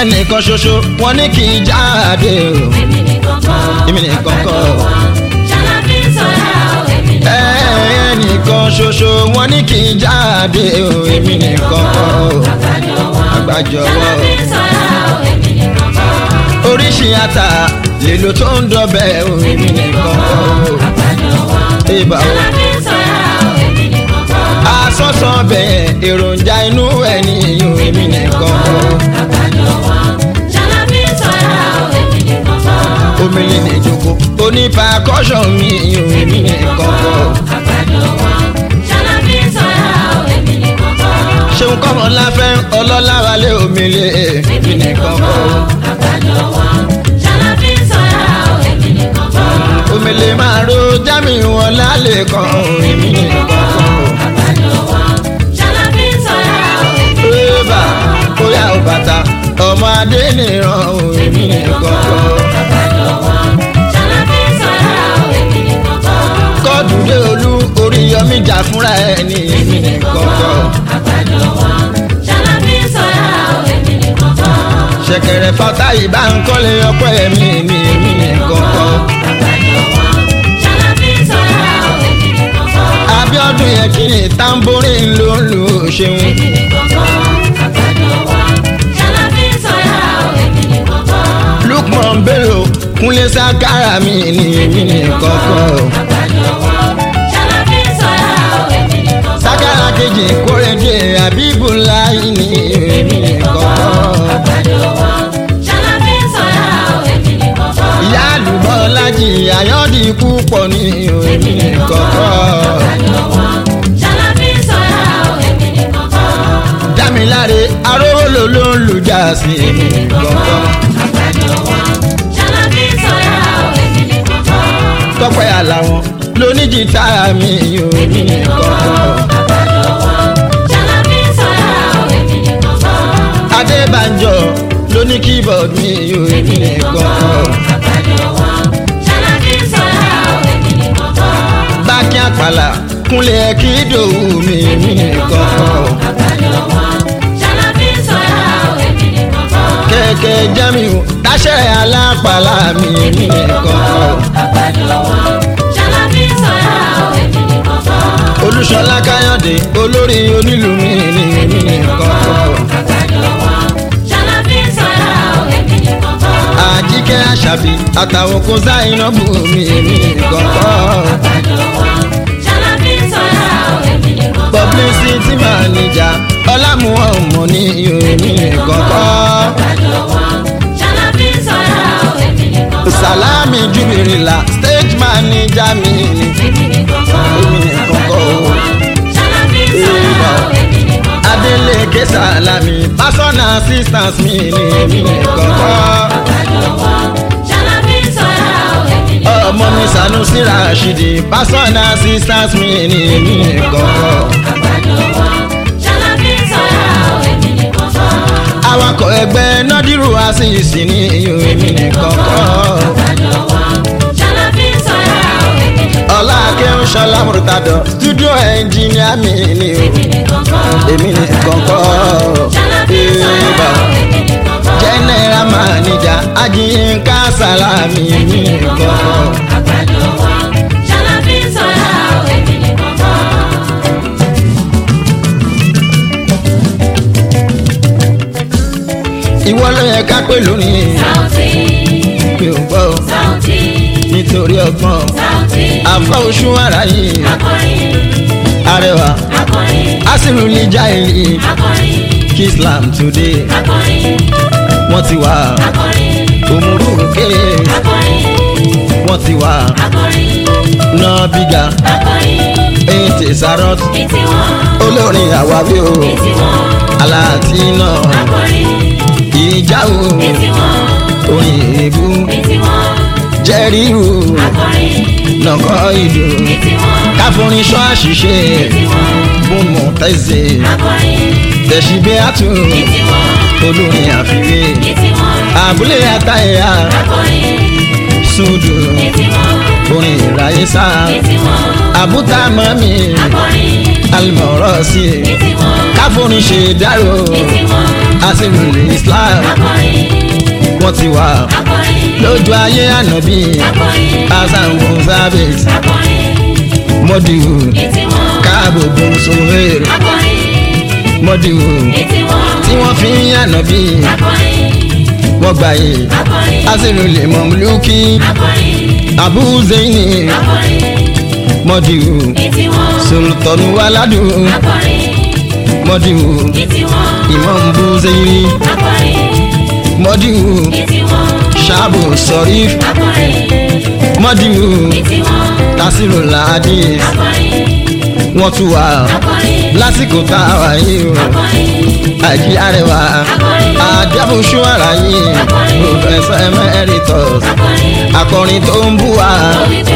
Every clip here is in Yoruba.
ẹnìkan ṣoṣo wọn ní kì í jáde o èmi nìkan kọ́ Èmi nìkan kọ́. àgbàdo wọn ṣalábí sọ̀rọ̀ èmi nìkan kọ́ ẹnìkan ṣoṣo wọn ní kì í jáde o èmi nìkan kọ́ àgbàdo wọn àgbàjọwọ́ ṣalábí sọ̀rọ̀ èmi nìkan kọ́ oríṣi ata lèlò tó ń dọbẹ̀ o èmi nìkan kọ́ àgbàdo wọn ìbà o ṣalábí sọ̀rọ̀ èmi nìkan kọ́ asọ́sọ́ bẹ̀yẹn èròjà inú ẹni o èmi nìkan kọ́ àgbàdo wọn ṣalábí sọ̀rọ̀ èmi nìkan kọ́ omele ní ìjókòó onípa kọ́ṣọ̀ mi o èmi nìkan kọ́ àgbàdo wọn ṣalábí sọ̀rọ̀ èmi nìkan kọ́ ṣeun kọ́mọ láfẹ́ ọlọ́lá wálé omele èmi nìkan kọ́ àgbàdo wọn ṣalábí sọ̀rọ̀ èmi nìkan kọ́ omele máa ro jámi wọn lálẹ́ kan o èmi nìkan kọ́ àgbàdo wọn ṣalábí sọ̀rọ̀ èmi bébà bóyá ò bàtà ọmọ adé nìran o èmi nìkan kọ́ àgbàdo wọn ṣalábí sọ̀rọ̀ èmi nìkan kọ́ kọ́ọ̀dù dé olú orí yọmí jà fúnra ẹ̀ ní èmi nìkan kọ́ àgbàdo wọn ṣalábí sọ̀rọ̀ èmi nìkan kọ́ ṣẹ̀kẹ̀rẹ̀ fata ìbá ń kọ́lé ọpẹ́ ẹ̀mí ní èmi nìkan kọ́ àgbàdo wọn ṣalábí sọ̀rọ̀ èmi nìkan kọ́ Abíọ́dún yẹn kí ni tamborin ló ń lu ṣeun èmi nìkan kọ́ àgbàdo wọn ṣalábí sọ̀rọ̀ èmi nìkan kọ́ Lukman Bello Kúnlé Sákárà mi ní èmi nìkan kọ́ àgbàdo wọn ṣalábí sọ̀rọ̀ èmi nìkan kọ́ Sákárà kejì Kórèdé Abíbùláì ní èmi nìkan kọ́ àgbàdo wọn ṣalábí sọ̀rọ̀ èmi nìkan kọ́ ìyá àlùbọ́ lájì àyọ́dì púpọ̀ ní èmi nìkan kọ́ àgbàdo wọn ṣalábí sọ̀rọ̀ èmi nìkan kọ́ Dámiláre Arówólò ló ń lu jáàsì èmi nìkan kọ́ àgbàdo wọn ṣalábí sọ̀rọ̀ èmi nìkan kọ́ Tọ́pẹ́ Àlàwọ̀n lóníjìtá mi èmi nìkan kọ́ àgbàdo wọn ṣalábí sọ̀rọ̀ èmi nìkan kọ́ Adébánjọ lóní keyboard mi èmi nìkan kọ́. àgbàdo wọn ṣalábí sọ̀rọ̀ èmi nìkan kọ́ bákí àpàlà kúnlẹ̀ kí dòwú mi èmi nìkan kọ́. àgbàdo wọn ṣalábí sọ̀rọ̀ èmi nìkan kọ́ kẹ̀kẹ́ jamiu dáṣẹ́ alápàlà mi èmi nìkan kọ́. àgbàdo wọn ṣalábí sọ̀rọ̀ èmi nìkan kọ́ olúṣọlá káyọ̀dé olórí onílù mi ní èmi nìkan kọ́. àgbàdo wọn ṣalábí sọ̀rọ̀ èmi nìkan kọ́ àjíkẹ́ àṣàbí àtàwọn kò sáyìnàbù mi èmi nìkan kọ́. àgbàdo wọn ṣalábí sọ̀rọ̀ èmi nìkan kọ́ publicity manager ọlámùwọ̀n ọmọ ní èmi nìkan kọ́. àgbàdo wọn ṣalábí sọ̀rọ̀ èmi nìkan kọ́ salami jubirila stage manager mi ní èmi nìkan kọ́ èmi nìkan kọ́ o. ṣalábí sọ̀rọ̀ èmi nìkan kọ́ Adeleke Salami personal assistant mi ni èmi nìkan kọ́. àgbàdo wọn ṣalábí sọ̀rọ̀ èmi nìkan kọ́ Ọmọ mi Sanusi Rashidi personal assistant mi ni èmi nìkan kọ́. àgbàdo wọn ṣalábí sọ̀rọ̀ èmi nìkan kọ́ Awakọ̀ ẹgbẹ́ Nọ́dírù Asisi ni èmi nìkan kọ́. àgbàdo wọn ṣalábí sọ̀rọ̀ èmi nìkan kọ́ Ọlá Akéwù Ṣọlá Murtado studio engineer mi ni èmi nìkan kọ́ èmi nìkan kọ́. ṣalábí Eba. sọ̀rọ̀ èmi nìkan kọ́ General manager Ajiyinka Salami èmi nìkan kọ́. àgbàdo wọn ṣalábí sọ̀rọ̀ èmi nìkan kọ́ Ìwọ ló yẹ ká pè lónìí Sauty mi ò gbọ́ o. Sauty nítorí ọgbọ́n Sauty àfọ oṣù ara yìí akọrin arẹwà akọrin asiru lija èyí akọrin kí islam today akọrin wọ́n ti wà akọrin òmùrù kéré akọrin wọ́n ti wà akọrin náà bíga akọrin èyí tè sárọ́t ní tiwọn olórin àwáwí o ní tiwọn aláàtí náà akọrin ìjà o ní tiwọn orin èébú ní tiwọn jẹ́rìírù akọrin nàkọ́ ìlú ní tiwọn káfọ́rin ṣọ́ àṣìṣe ní tiwọn bùnmọ̀ tẹ̀sẹ̀ akọrin tẹ̀síbẹ́ àtún ní tiwọn olórin àfiwé ní tiwọn àbúlé àtàyà akọrin sùdù ní tiwọn orin ìráyé sá ní tiwọn àbúta mọ́mí akọrin alimọ̀rọ̀ sí i ní tiwọn káfóni ṣe dárò ní tiwọn àṣìlùlẹ̀ islam akọrin wọ́n ti wà akọrin lójú ayé ànábì akọrin hasan gonzabes akọrin mọ́dìwù ní tiwọn káàbò bọ́sọ̀rẹ́ akọrin mọ́dìwù ní tiwọn tí wọ́n fi ń ànábì akọrin wọ́n gbà yé akọrin àṣìlùlẹ̀ mọ̀mùlùkì akọrin abu zaini akọrin mọ́dìwù ní tiwọn sultanu waladu akọrin mọ́dìwù ní tiwọn imam bu zaini akọrin mọ́dìwù ní tiwọn ṣaabu sọ̀ríf akọrin mọ́dìwù ní tiwọn tasiru ladi akọrin wọ́n tún wà akọrin lásìkò tá a wà yìí o akọrin àjí arẹwà àdìabòṣù ara yìí professor emeritus akọrin akọrin tó ń bú wa wípé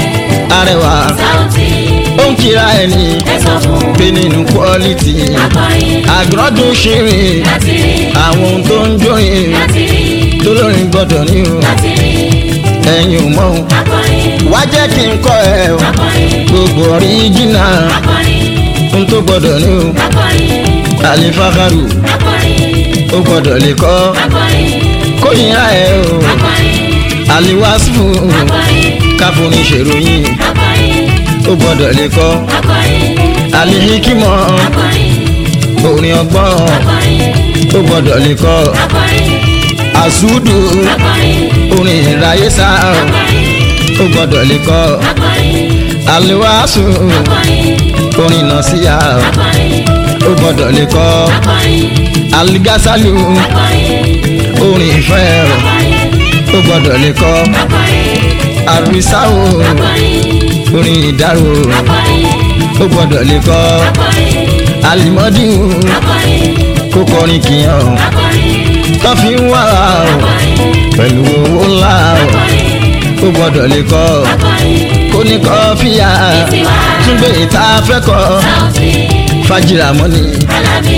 arẹwà sáùtì ó ń kíra ẹni ẹ sọ fún pé nínú quality akọrin àgọ́dún ṣeré láti rí àwọn ohun tó ń jórin láti rí tó lórin gbọ́dọ̀ ní o láti rí ẹ̀yin ò mọ̀ o akọrin wá jẹ́ kí n kọ́ ẹ o akọrin gbogbo original akọrin ohun tó gbọ́dọ̀ ní o akọrin àlefàkàrù akọrin ó gbọ́dọ̀ lè kọ́ akọrin kóyìnrà ẹ o akọrin àlewàsífù akọrin káfóni ṣèròyìn akọrin ó gbọ́dọ̀ lè kọ́ akọrin àlehíkímọ̀ akọrin orin ọgbọ́n akọrin ó gbọ́dọ̀ lè kọ́ akọrin àsúdù akọrin orin ìráyé sá akọrin ó gbọ́dọ̀ lè kọ́ akọrin àlewàsù akọrin orin nàṣíyà akọrin ó gbọ́dọ̀ lè kọ́ akọrin aligasalu akọrin orin ìfẹ́ akọrin ó gbọ́dọ̀ lè kọ́ akọrin àrísáwò akọrin orin ìdárò akọrin ó gbọ́dọ̀ lè kọ́ akọrin alimọ́díwù akọrin kó kọrin kìyàn akọrin tó fi ń wá o pẹ̀lú owó ńlá o ó gbọ́dọ̀ lè kọ́ akọrin kó ní kọ́ fìyà túnbẹ̀ ìta fẹ́ kọ́ sáùtì fàjìrà mọ́ni alábí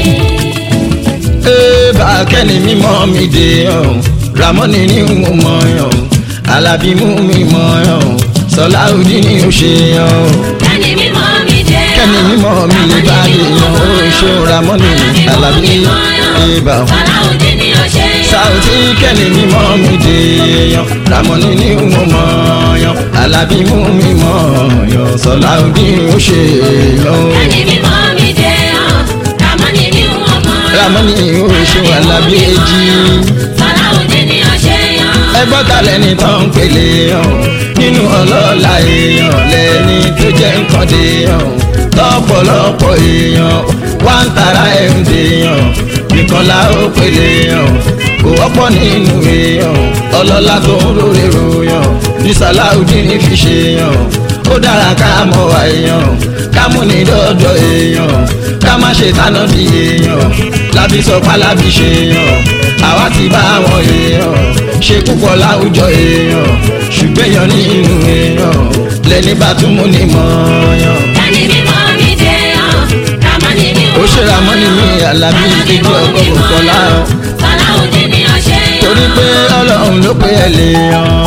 ébà kẹ́ni mímọ́ mi dé ọ̀ ramọ́ni ní mo mọ̀ ọ̀ alábí mú mi mọ̀ ọ̀ sọláùdí ni ó ṣe ọ̀ kẹ́ni mímọ́ mi dé kẹ́ni mímọ́ mi lè bá lè yan ó ṣe ramọ́ni alábí ébà Aláwọ̀dé ni ó ṣe yọ. sáùtì kẹ́ni mímọ́ mi dé yan ramọ́ni ní mo mọ̀ ọ̀ alábí mú mi mọ̀ ọ̀ sọláùdí ni ó ṣe ọ̀ Kẹ́ni mímọ́ mi dé ọ́. Ramoni ni wọ́n mọ̀ ọ́. ramọ́ni ó ṣe alábí èjì. Aláwọ̀dé ni ó ṣe yọ. ẹgbọ́n ta lẹni tó ń pèlè hàn nínú ọlọ́lá èèyàn lẹ́ni tó jẹ́ nǹkan dé hàn lọ́pọ̀lọpọ̀ èèyàn wá ń tara ẹ̀ ń dè hàn nìkan la ó pèlè hàn kò wọ́pọ̀ nínú èèyàn ọlọ́lá tó ń rórè ròyàn ní sàláùdí ní fi ṣe hàn ó dára ká mọ̀ wá èèyàn ká mú ní dọ́dọ̀ èèyàn ká má ṣe tánà bí èèyàn lábí sọ pálábí ṣe hàn àwa ti bá àwọn èèyàn ṣe púpọ̀ láwùjọ èèyàn ṣùgbọ́n èèyàn nínú èèyàn lẹ́ni bá tún mú ní mọ́ọ̀yàn. Kẹ́ni mímọ́ mi dé ọ́. Ramoni ni ó wọ́n ṣe ra mọ́ni ní alábí kejì ọgọ́rùn kọlá Aláwọ̀dé ni ó ṣe yọ. torí pé ọlọ́run ló pé ẹ lè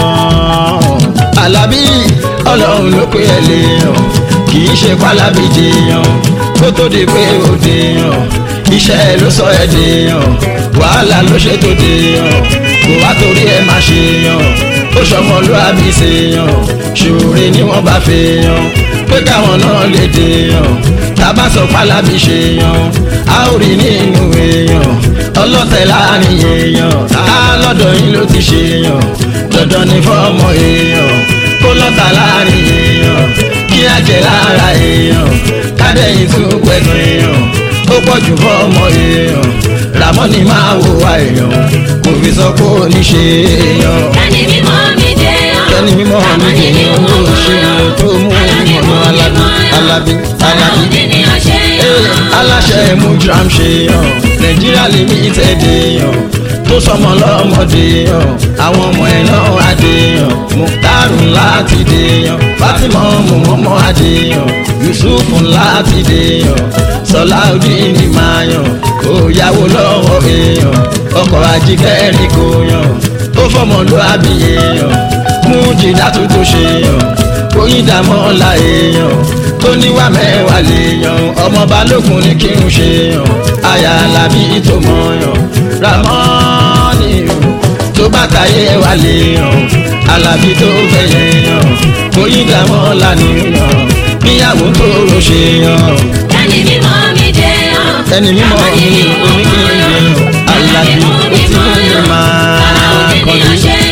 yàn alábí ọlọ́run ló pé ẹ lè yàn kì í ṣe pálábí jiyàn kó tó di pé ó dèèyàn iṣẹ́ ẹ ló sọ ẹ dèèyàn wàhálà ló ṣe tó dèèyàn kò wá torí ẹ má ṣe yàn ó ṣọmọlúwàbí ṣe yàn ṣòro ni wọ́n bá fẹ́ yàn pé káwọn náà lè dèèyàn tábà sọ pálábí ṣe yàn a ó rí nínú èèyàn ọlọ́tẹ̀ láàrin èèyàn á lọ́dọ̀ yín ló ti ṣe yàn dandan ní fọ́ọ̀mù èèyàn kó lọ́tà láàrin èèyàn kí á jẹ lára èèyàn kádẹ́yìn tún pẹ̀lú èèyàn ó pọ̀ jù fọ́ọ̀mù èèyàn ràmọ́ni máa wo wa èèyàn kò fi sọ pé ó ní ṣe èèyàn Kẹ́ni mímọ́ mi dé ọ́. kẹ́ni mímọ́ mi kì í owó ṣe tó mú ìmọ̀nà alábí alábí alábí Aláwọ̀dé ni ó ṣe yọ. Ee, aláṣẹ mujram ṣe yàn nàìjíríà limited yàn tó sọmọ lọmọdé yàn àwọn ọmọ ẹ náà adé yàn muktaru láti dé yàn fatima mọmọmọ adé yàn yusuf láti dé yàn sọláudeen máa yàn òyàwó lọ́wọ́ èèyàn ọkọ̀ ajíkẹ́rì kò yàn ó fọmọlúwàbí èèyàn mú jìdá tó tó ṣe yàn oyin dàmọ́ la èèyàn tó níwà mẹ́wàá lè yan ọmọ balógun ní kí n ṣe yan aya alábí tó mọ̀ yan ramọ́ọ̀nì o tó bá tayé wà lè yan alábí tó fẹ̀yẹ yan bóyí dàmọ́ lánìyàn níyàwó tó rò ṣe yan ẹni mímọ́ mi dé yan. ẹni mímọ́ mi omi kí n yẹ yan alábí ó ti ní máa kọjú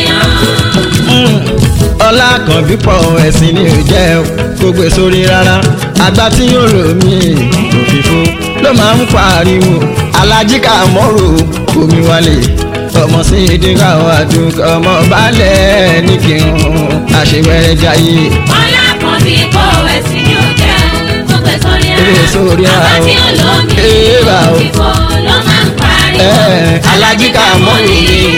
ọlá kan bí pọ̀ ẹ̀sìn ni ò jẹ́ o kó gbé sórí rárá àgbà tí yóò rò mí òfìfo ló máa ń pariwo alájíkà mọ́rò omi wálé ọmọ sí ìdíkà àdúgbò ọmọ balẹ̀ ní kírun àṣewẹ́rẹ́ jayé ọlá kan bí kò ẹ̀sìn ni ó jẹ́ gbogbo sórí ara Gbé sórí ara àbá o. tí ó lómi Èèrà o. ìfọ̀ ló máa ń pariwo Ẹ̀, alájíkà mọ́rò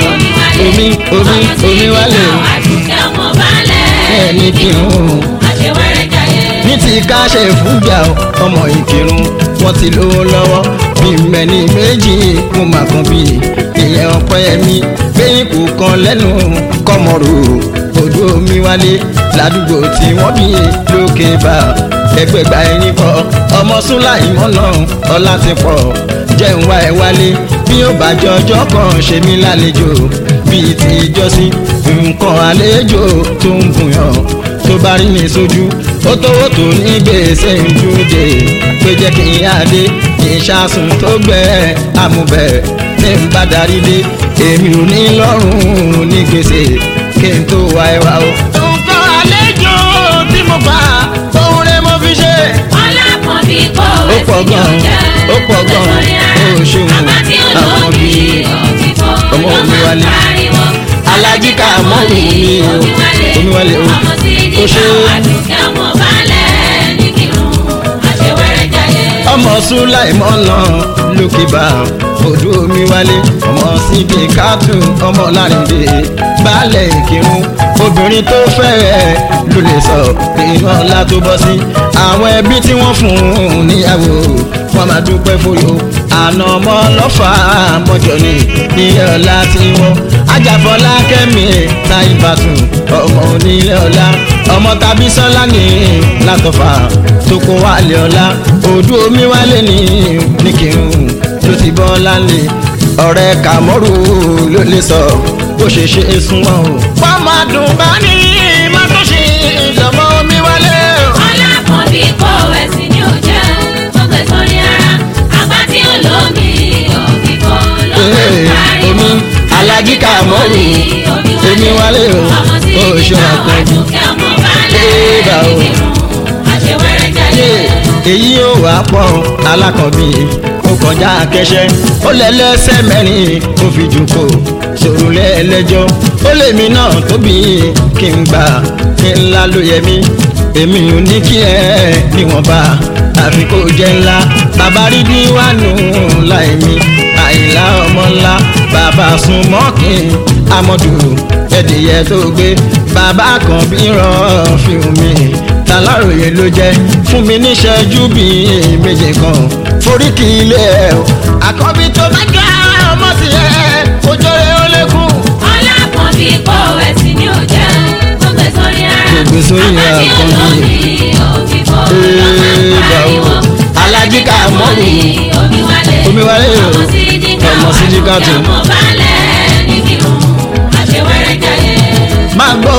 mi omi omi omi wálé o. àdùkẹ́ ọmọ balẹ̀ Ẹ̀ ní kírun àṣewẹ́rẹ́ jayé. ní ti ká ṣe fúnjà ọmọ ìkírun wọn ti lówó lọ́wọ́ bí mẹ́ni méjì mo mà kan bí ìyẹn ọpẹ́ mi gbẹ̀yìn kò kan lẹ́nu kọ́mọ̀rò odò omi wálé ládùúgbò tí wọ́n bí lókè bá ẹgbẹ̀gbà ẹni pọ̀ ọmọ súnlá ìmọ̀nà ọlá ti pọ̀ jẹun wá ẹ wálé bí ó bá jọjọ́ kan ṣe mí lálejò bíi ti ìjọsí nǹkan àlejò tó ń gùnyàn tó bá rí mi sójú ó tówó tó ní gbèsè ìjúde pé jẹ́ kí n yá dé kí n ṣàsùn tó gbẹ àmúbẹ̀ ní n bá darí dé èmi ò ní lọ́rùn ní gbèsè kí n tó wá ẹ wá o. nǹkan àlejò tí mo bá òun rẹ mo fi ṣe. ọlá kan bí kò Ó pọ̀ ẹ̀sìn ni ó gan-an, jẹ́ ó pọ̀ gbogbo gan-an, sórí ara ó ṣeun, àbá tí ó àwọn lómi bíi ìfọ̀ ọmọ ló omi máa ń wálé. pariwo alájíkà mọ́rù mi o omi wálé o ọmọ sí ó ṣe ìdíkà àdùkẹ́ ọmọ balẹ̀ ní kírun àṣewẹ́rẹ́ jayé. ọmọ sùláìmọ́ náà lókè bá odò omi wálé ọmọ síbi kátù ọmọ lárìndé baálẹ̀ ìkírun obìnrin tó fẹ́rẹ̀ ló lè sọ iná ńlá tó bọ́ sí àwọn ẹbí tí wọ́n fún un níyàwó wọ́n máa dúpẹ́ fòyò àná ọmọ lọ́fà mọ́jọ ní ilé ọlá tí wọ́n ajáfọlá kẹ́mi táìbàtù ọmọ onílé ọlá ọmọ tàbí sọlá ní látọfà tó kó wálé ọlá odò omi wálé ní nìkírun tó ti bọ́ lálẹ́ ọ̀rẹ́ kàmọ́rù ló lè sọ bó ṣe ṣe é súnmọ́ o. wọ́n máa dùn bá ní má tó ṣe ìjọba omi wálé o. ọlá kan bí kò ẹ̀sìn ni ó jẹ́ gbogbo sórí ara àgbà tí ó lómi òfìfọ́ ló máa ń Ee, pariwo omi alájíkà mọ́rù omi wálé o ọmọ sí ó ṣe ìdíkà àpọ̀jù. àdùkẹ́ ọmọ Ee, bá balẹ̀ o. ní kírun àṣewẹ́rẹ́ jayé. èyí ò wá pọ̀ alákànbí ó kọjá akẹ́ṣẹ́ ó lẹ́lẹ́sẹ̀ mẹ́rin ó fi jùkọ́ sòrò lẹ́ẹ̀lẹ́jọ́ ó lèmi náà tóbi kí n gbà kí ńlá ló yẹ mí èmi ò ní kí ẹ níwọ̀nba àfi kó jẹ́ ńlá bàbá rí ní wánú láì mi àìlá ọmọ ńlá bàbá sùn mọ́kì amọ̀dù ẹ̀dìyẹ tó gbé bàbá kan bí rán fíìmù mi tàláròyé ló jẹ́ fún mi níṣẹ́jú bíi méje kan foríkì ilé ẹ̀ o àkọ́bí tó bá jọ ọmọ sí ẹ ojú rẹ̀ ó lékún. ọlá kan bí kò ẹ̀sìn ni ó jẹ́ gbogbo sórí ara Gbogbo sórí ara àgbà tí ó kan lómi bí. òfìfọ́ ló máa ń Ee, bá o. pariwo Alájíkà mọ́rù. omi wálé Omi wálé o. ọmọ sí ìdíkà Ọmọ sí ìdíkà tó. ọmọ balẹ̀ ní kírun àṣewẹ́rẹ́ jayé. máa gbọ́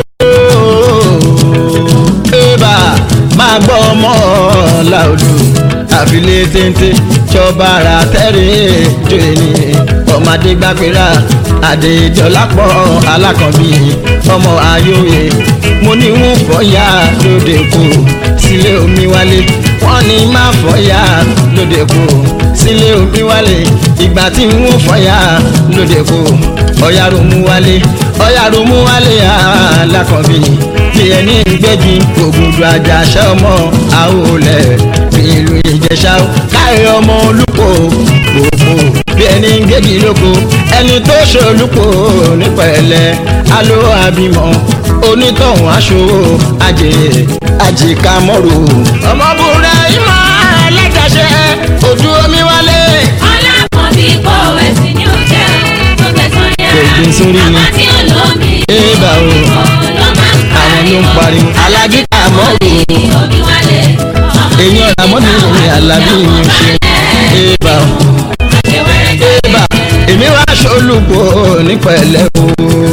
ooo ébà máa gbọ́ ọmọ làòdù àfilé téńté jọba ara tẹ́rẹ̀ jọ ènì ọmọdé gbàgbéra àdéjọlápọ̀ alákànbí ọmọ ayóye mo ní wọn fọyà lóde kù sílé omi wálé wọn ní má fọyà lóde kù sílé omi wálé ìgbà tí wọn fọyà lóde kù ọ̀yà romu wálé ọ̀yà romu wálé alákànbí bí ẹni gbẹ́jì ògùdù àjàṣẹ́ ọmọ àwòlẹ̀ bí ìlú ìjẹ̀ṣà káyọ̀ ọmọ olùkọ́ gbogbo bí ẹni gègì lóko ẹni tó ṣe olùkọ́ nípẹ̀lẹ́ alo àbímọ onítọ̀hún aṣọ àjèrè àjìká mọ́rò ọmọbùnrin ìmọ̀ ẹlẹ́dàṣẹ́ ojú omi wálé. ọlá kan bí kò ẹ̀sìn ni ó jẹ́ gbogbo sórí ara Gbogbo sórí ni. àgbà tí ó lómi Ee, bá o. òfìfọ́ ló máa ń àwọn ló ń pariwo alájíkà mọ́rò omi wálé ramoni alábí mi ṣe ébà ébà èmi wá ṣolùkọ́ nípẹ̀lẹ́ o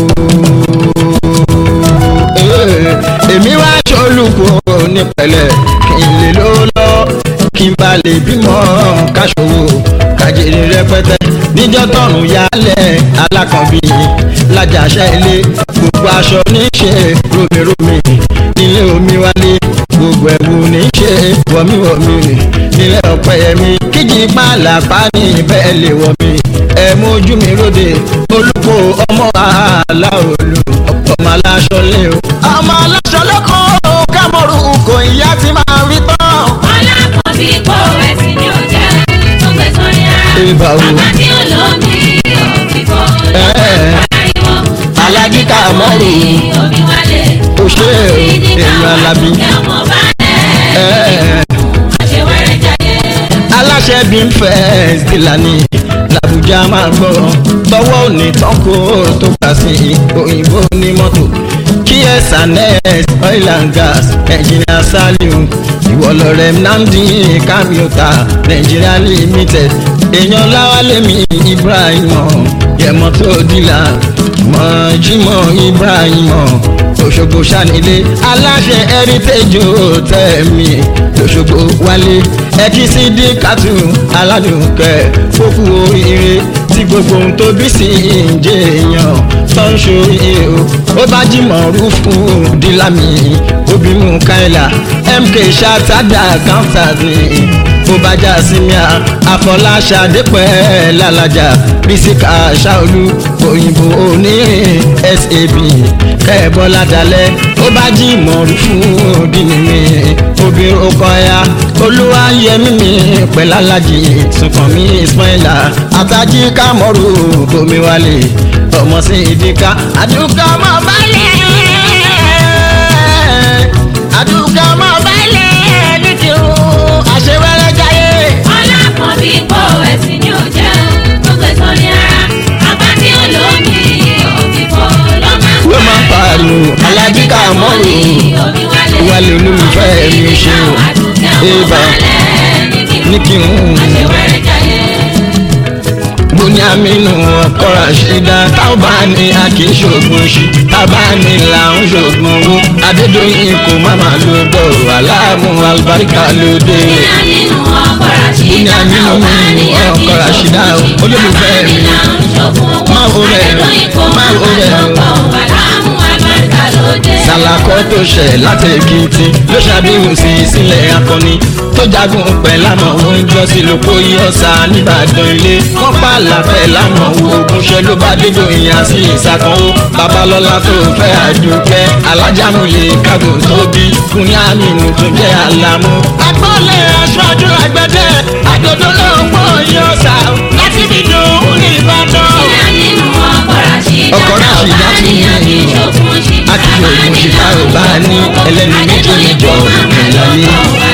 Ee, èmi wá ṣolùkọ́ nípẹ̀lẹ́ kí n lè ló lọ kí n bá lè bímọ káṣòwò kájèrè rẹpẹtẹ níjọ́ tọrùn yálẹ̀ alákànbí lájàṣẹ ilé gbogbo aṣọ níṣe romiromi nílé omi wálé gbogbo ẹ̀wù níṣe wọ̀míwọ̀mí nílé ọ̀pẹ̀yẹmí kíjì pàlàpá ní bẹ́ẹ̀ lè wọ̀ mí ẹ̀ mójú mi róde olùkọ́ ọmọ aláòlù ọmọ aláṣọ lé o. ọmọ aláṣọ lóko kámọ́rù kò ìyá ti máa rí tán. Ọlákọ̀bí kò ẹ̀sìn ní ọjà tó gbé sórí ara. Ibà wo? Bàbá tí ó lómi òbí kò Ẹ́ẹ̀. pariwo. Alájí Kàmọ́rù. Omi wálé. Ó ṣe é o, èèyàn Alábí. Ọmọ bá lẹ̀. Ẹ́ẹ̀. Àṣewẹ́rẹ́ jáde. aláṣẹ bí ń fẹ́ sílání làbújá máa gbọ́ tọwọ́ òní tán kó tó kà sí òyìnbó ní mọ́tò ksns oil and gas engineer saliu ìwọlọrẹ nnamdi kamiota nigeria limited èèyàn láwálẹ̀mí ibrahim yẹmọ́tò dìlà mọ̀jímọ̀ ibrahim òṣogbo sanilé aláṣẹ heritage hotel mi lọ́ṣogbo wálé ẹkísí díkàtú aládùnkẹ fókù oríire tí gbogbo ohun tó bí sí ìjẹ èèyàn tó ń ṣoríire o ó bá jìmọ̀ rúfù dílámì obìnrin káìlà mk ṣàtàdà káńtàdì ó bá já símíà àfọláṣadé pẹ́ lálàjà bísíkà ṣáolú òyìnbó onírin sab kẹ́ẹ̀bọ́lá dalẹ̀ ó bá jí mọ̀rú fún dínìmí obìnrin ọkọ̀ya olúwa yẹmí mi pẹ̀lú alájì sùnkànmí ismaila àtàjì kámọ́rù tómi wálé ọmọ sí ìdíkà àdúgbò ọmọ balẹ̀ àdúgbò ọmọ balẹ̀ ní kírun àṣewẹ́rẹ́ jayé. Ọlákọ̀bí kò ẹ̀sìn ní ọjà tó gbé sórí ara. Bàbá tí ó lómi òbí kò ló máa ń ló máa ń pariwo alájí Kàmọ́rù wálé olólùfẹ́ mi ṣe o ébà ní kí n mo ní àmínú ọkọ̀rọ̀ àṣídá táwọn bá ní a kì í ṣògùn ṣì tábà ní là ń ṣògùn owó adédọ́yìn kò má má ló dọ̀rọ̀ aláàmú àlùbáríkà lóde. ní àmínú mi ọkọ̀ ràṣídà olólùfẹ́ mi máa wo rẹ̀, máa wo rẹ̀ o. sàlàkọ́ tó ṣẹ̀ láti èkìtì ló ṣàbíwò sí sílẹ̀ akọni tó jagun pẹ̀ lámọ̀ oúnjẹ sí lóko yí ọ̀sà nìbàdàn ilé wọ́n pààlà pẹ̀ lámọ̀ wo ogunṣẹ́ ló bá dédò ìyàn sí ìsàkánwó babalọ́lá tó fẹ́ àdúpẹ́ alájàmúlẹ̀ kágò tóbi kùnì àmínú tó jẹ́ àlámú. agbọ́lẹ̀ aṣáájú àgbẹ̀dẹ àgbẹ̀dẹ ló ń wọ yí ọ̀sà láti fi dùn ní ìbàdàn. ọkọ̀ ràṣídà ti ní àti ògùn ṣìkà ò bá ní ẹlẹ́ni méjì níjọ ìgbàláyé.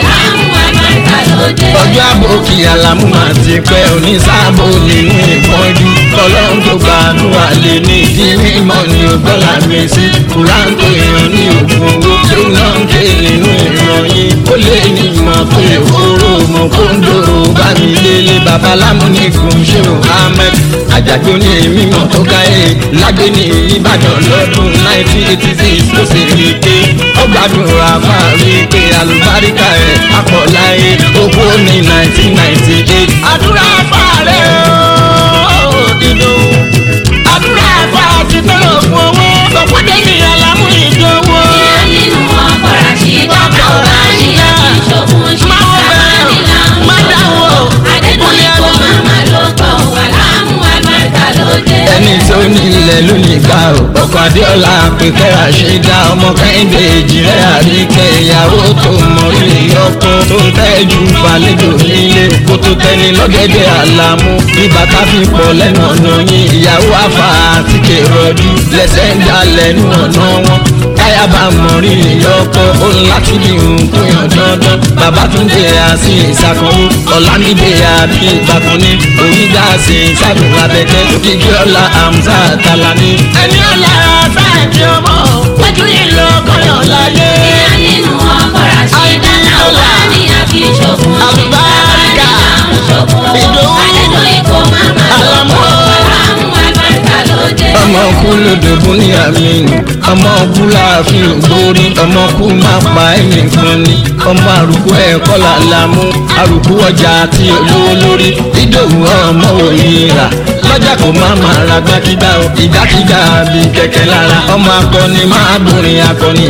ọjọ́ àbòkí alámú máa ti pẹ́ onísàbò nínú ìpọ́njú ọlọ́run tó gbàdúrà lè ní ìdí mímọ́ ni ògbọ́là mi sí kúráńtò èèyàn ní ògùn owó tó náà ń ké nínú ìròyìn ó lé ní ìmọ̀ tó lè kóró mọ̀ kó ń dòrò bá mi délé babaláwo ní kùn ṣé o ahmed àjàgbé ní mímọ́ tó káyé lágbé ní ìbàdàn lọ́dún nineteen eighty six ló sì rí i pé ó gbàdúrà máa rí i pé àlùbáríkà ẹ̀ apọ̀ láyé owó ní nineteen ninety eight. àdúrà fàárẹ̀ o ìlú àdúrà fàá ti tó lò fún owó lọ́pọ̀dé ní alámú ìdánwò. ẹni tó ní ilẹ̀ ló ní gbà ó ọkọ̀ adéọlá pẹ̀kẹ́ àṣẹdá ọmọ kẹ́hìndé ìjìnlẹ̀ àríkẹ́ ìyàwó tó mọ ilé ọkọ tó ń tẹ́jú falẹ́jọ nílé kó tó tẹ́ni lọ́gẹ́dẹ́ àlàmú bí bàtà fi pọ̀ lẹ́nu ọ̀nà yín ìyàwó àfà àti kèrọ̀dú lẹ́sẹ̀ ń dá lẹ́nu ọ̀nà wọn káyà bá mọ rírì ọkọ ó ń láti bí nǹkan yàn dandan bàbá tún dé àti ìsàkànwó ọ̀làmídé àbí ìbákan ní oríjà sí ìsàdùn abẹ́tẹ́ òkìkí ọ̀la àmúta àtàlà ní. ẹni ọ̀la sáàkì ọmọ pẹ̀jú ìlú ọkọ̀yọ̀ láyé. olódògún ní àmínú ọmọ kú láàfin ògbórí ọmọ kú má pa ẹnìkan ni ọmọ àrùkù ẹ̀kọ́ làlámú àrùkù ọjà àti olówó lórí ìdòwú ọmọ òyìnbá lọ́jà kò má máa ra gbákígbá o ìgbàkígbà bí kẹ̀kẹ́ lára ọmọ akọni máa dùnrin akọni.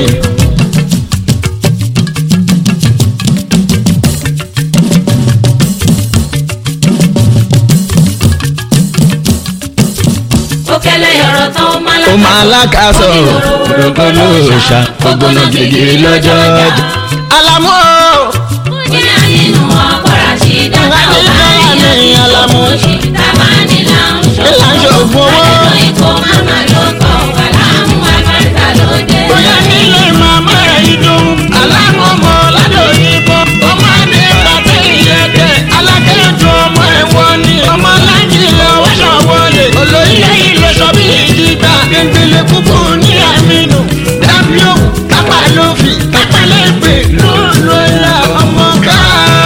ó kẹlẹ́ ọ̀rọ̀ tán ó máa ó máa lákàsọ̀ òdòdó lóòṣà ògbóná gègé lọ́jọ́ ọjà. Àlàmú o. ní ayé inú ọkọ̀ra sí dáná ó bá ní àlàmú tábà ní là ń Là ń ṣògùn owó. àdéhùn ikọ̀ máma ló kọ̀ wà láàmú àbáríkà lóde. bóyá nílé màmá rẹ̀ ìdùn. alámọ̀mọ́ ládòyìnbó ọmọ ní pàtẹ́ ìyẹ́dẹ́ alákẹ́jọ ọmọ ẹ̀wọ̀n ni ọmọ alájìlẹ̀ ọ̀ṣọ́ wọlé olóyè ìlú sọ bí ìdìgbà gbẹngbẹlẹ kúkú ní àmínú dábí òkú kápá ló fi kápá lẹ́gbẹ̀ẹ́ lóòlò ìlà ọmọ ká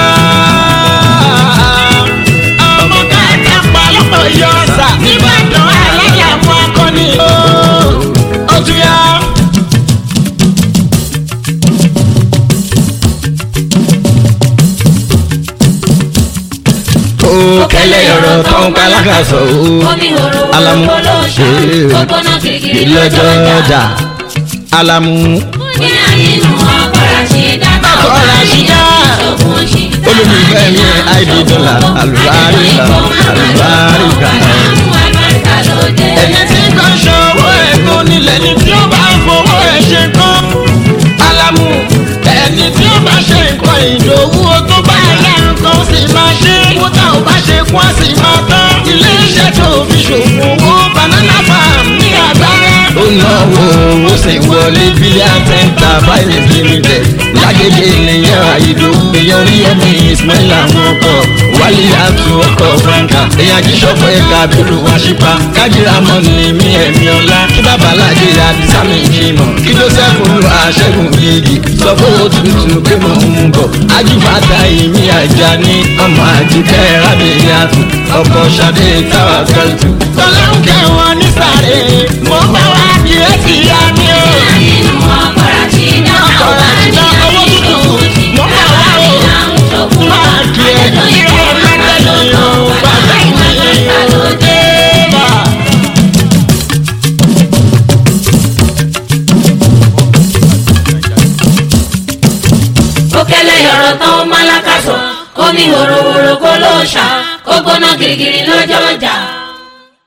ọmọ ká kápá lọ́pọ̀ yọ ọ̀sà nìbàdàn aláyàmọ́ akọni ó tún yá. ó kẹlẹ ọ̀rọ̀ tó ń kálákàsọ ó omi horo alamu wọ́n ló ṣá ó gbóná kìkìrì lọ́jọ́ lọ́jọ́ ọjà. ọjà alamu ní ayé inú ọkọ̀ra sí dáná ó Ọkọ̀ bá ní Rashida. ìṣògùn ṣì olùmífẹ́ mi id dọ́là alùbáríkà alùbáríkà. ẹni tí kò ṣòwò ẹ̀gbọ́n nílẹ̀ ni tí ó bá fowó ẹ̀ ṣe kán. alamu ẹni tí ó bá ṣe nǹkan ìdòwú ó tó bá yá nǹkan ó sì máa ṣe. kódà ó bá ṣe kún á sì máa tán. ilé iṣẹ́ tó fi ṣòwò owó banana farm ní àgbáyé. ó náwó ó sì wọlé bílíọ̀n tẹ́ńtà báyìí limited. lágége nìyẹn àìdó èèyàn orí ẹ̀mí ismail àwọn ọkọ̀ wálé àtú ọkọ̀ franca èèyàn kì í ṣọ́pọ̀ ẹ̀ka bílù wá ṣípa kájìrà mọ́ ní mí ẹ̀mí ọlá kí bàbá alájẹ àdìsámi ìjìmọ̀ kí joseph olú àṣẹ́gun bíìgì sọ fún òtútù pé mo ń bọ̀ ajífàtà ìmí àjà ní ọmọ àjíkẹ́ rábìyàtù ọkọ̀ ṣadé táwa kẹ́tù. tọ́lá ń kẹ́ wọn ní sáré mo bá wá di ẹ̀sì yá mi o. máa kí ẹ kí ẹ mẹ́tẹ̀lẹ́ o bàbá mi o. Òkèlè ọ̀rọ̀ tán ó máa lákàsọ̀, omi hòròhòrò kó ló ṣá, ó gbóná girigiri lọ́jọ́